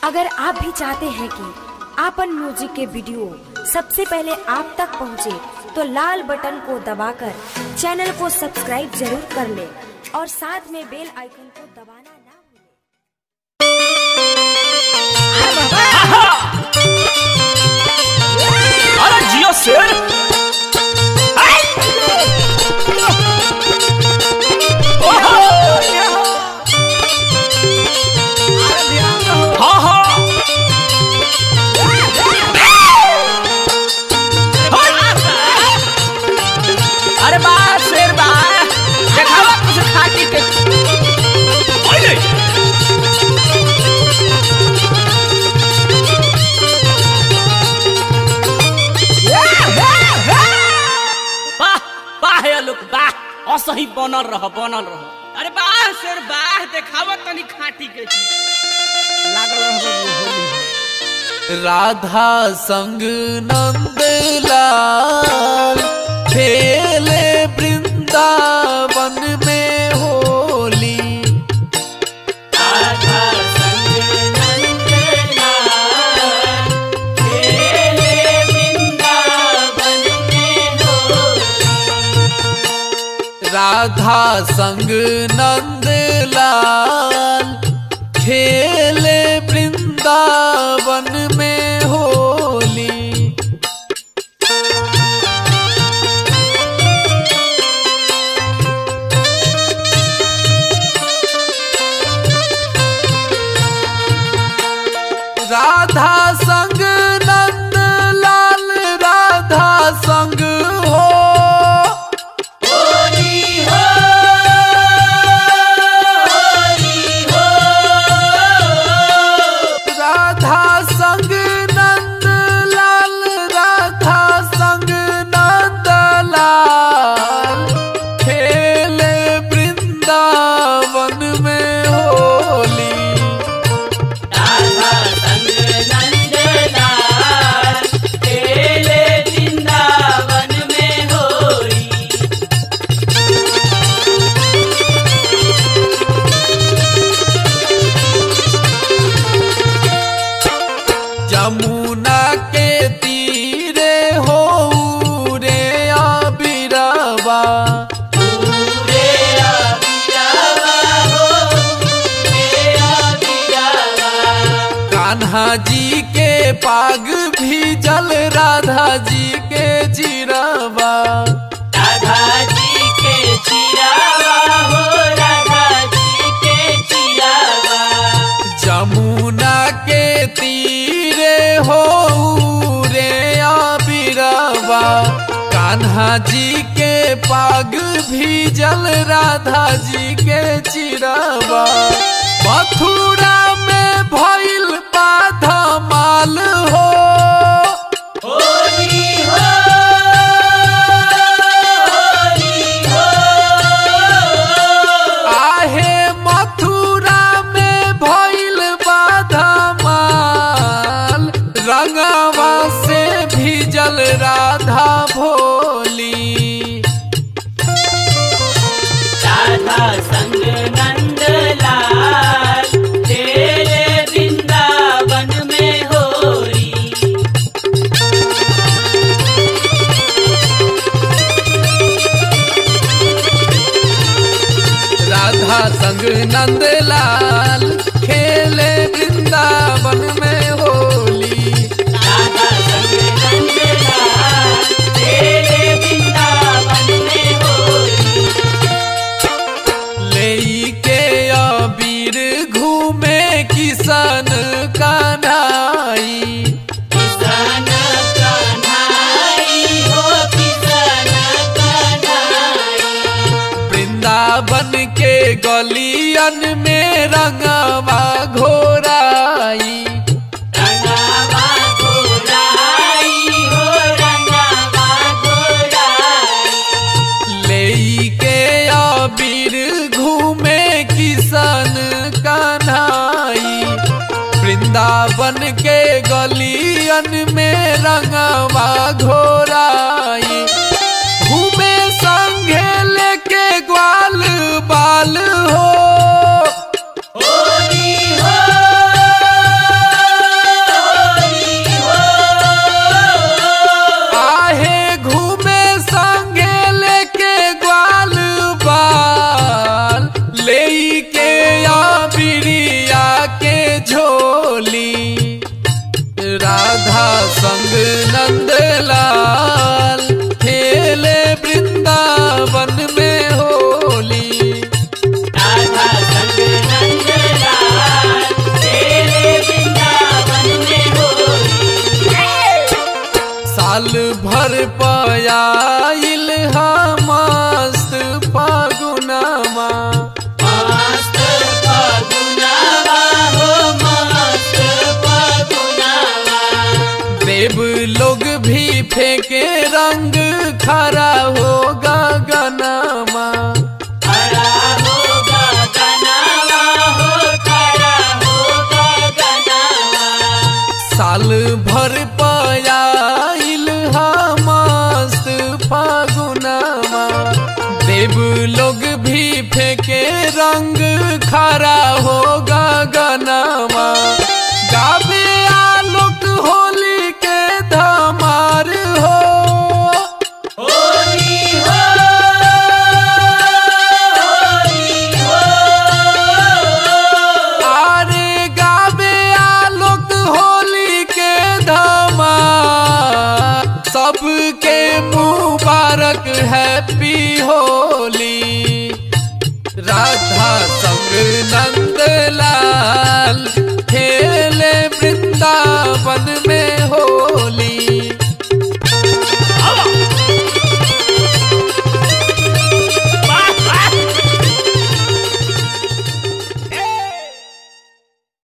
अगर आप भी चाहते हैं कि आपन म्यूजिक के वीडियो सबसे पहले आप तक पहुंचे, तो लाल बटन को दबाकर चैनल को सब्सक्राइब जरूर कर ले और साथ में बेल आइकन को दबाना ना भूलें। अरे जियो शेर आई! ओहो! हाँ, हाँ। अरे बा शेर बा देखावा कुछ खाटी के ओए! वाह वाह हे लोग वाह असही बनल रह बनल रह अरे वाह शेर वाह देखावा तनी खाटी के चीज लागल रह होली राधा संग नंद लाल खेले वृंदावन में होली राधा संग नंद लाल खेले वृंदावन में होली राधा संग नंद लाल राधा संग हो राधा संग नंद लाल राधा संग नंद लाल खेले वृंदावन में होली जमुना के तीरे हो रे अबिरवा कान्हा जी के पाग भी जल राधा जी के चिरवा जमुना के तीरे हो रे अबिरवा कान्हा जी के पाग भी जल राधा जी के चिरवा मथुरा में भइल बाधा माल हो आहे मथुरा में भइल बाधा माल रंगवा से भीजल राधा भोली संग नंद लाल तेरे वृंदावन में होली राधा संग नंदलाल खेले वृंदावन में होली राधा संग नंद लाल तेरे वृंदावन में होली लेई के अबीर घूमे किसन कन्हाई किसान कन्हाई हो किसान कन्हाई वृंदावन के गलियन में रंगवा घोराई रंगावा घोड़ाई हो रंगावा घोड़ाई लेई के अबीर घूमे किसन कन्हाई वृंदावन के गलियन में रंगवा घोराई घूमे संगे लेके ग्वाल बाल हो होली हो पयाई